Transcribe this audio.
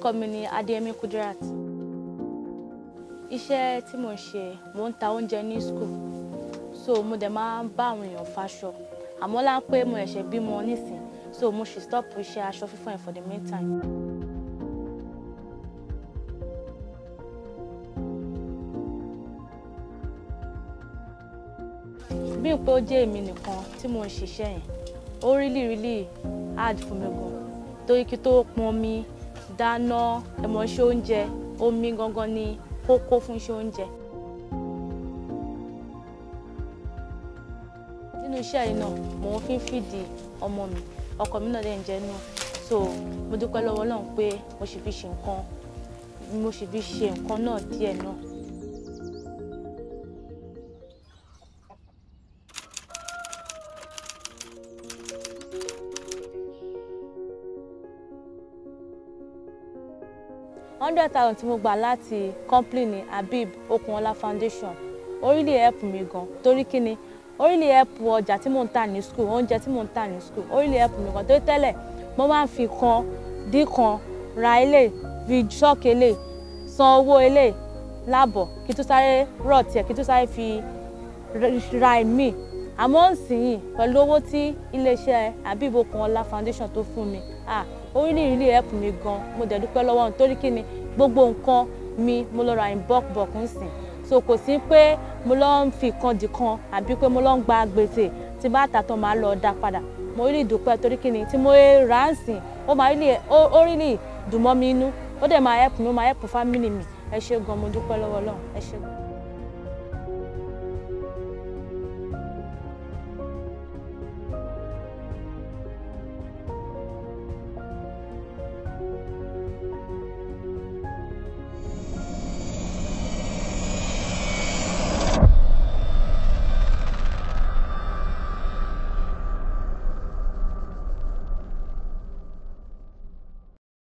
orúkọ mi ni Adéyẹmí Kudirat iṣẹ́ tí mo ń ṣe mo ń ta oúnjẹ ní school so mo dẹ̀ máa ń bá àwọn èèyàn faṣọ àmọ́ láńpẹ́ mo ẹ̀ṣẹ̀ bímọ nísìn so mo ṣì stop iṣẹ́ aṣọ fífọ̀ yẹn for the meantime. bí n pé ó jẹ́ èmi nìkan tí mo ń ṣiṣẹ́ yẹn ó really really hard fún mi gan torí kí tó pọn mi dáná ẹ̀mọ́ iṣẹ́ oúnjẹ omi gangan ni kókó fún iṣẹ́ oúnjẹ. nínú iṣẹ́ yìí náà mò ń fi ń fìdí ọmọ mi ọkọ mi náà dẹ̀ ń jẹ́ náà so mo dúpẹ́ lọ́wọ́ Ọlọ́run pé mo sì fi ṣe nǹkan mo sì fi ṣe nǹkan náà díẹ̀ náà. hundred thousand tí mo gbà láti company Habib Okunola Foundation ó really help mi gan torí kí ni ó really help ọjà tí mò ń tà ní school oúnjẹ tí mò ń tà ní school ó really help mi gan torí tẹ́lẹ̀ mo máa ń fi kan dín kan ra ilé fi ṣọ́ọ̀kì ilé san owó ilé láàbọ̀ kí tó sáré rọ̀ tiẹ̀ kí tó sáré fi ra ẹ̀mí àmọ́ nsìnyìn pẹ̀lú owó tí iléeṣẹ́ Habib Okunola Foundation tó fún mi ah ó really really help mi gan mo dẹ̀ dúpẹ́ lọ́wọ́ wọn torí kí ni gbogbo nǹkan mi mo lọ ra in bulk bulk ń sìn so kò sí pé mo lọ ń fi kan dì kan àbí pé mo lọ ń gba gbèsè tí bá tà tán máa lọ dá padà mo really dúpẹ́ torí kí ni tí mo rà á ń sìn ó máa really ó really dùn mọ́ mi inú ó dẹ̀ máa help mi ó máa help family mi ẹ ṣé gan mo dúpẹ́ lọ́wọ́ Ọlọ́run ẹ ṣé gan.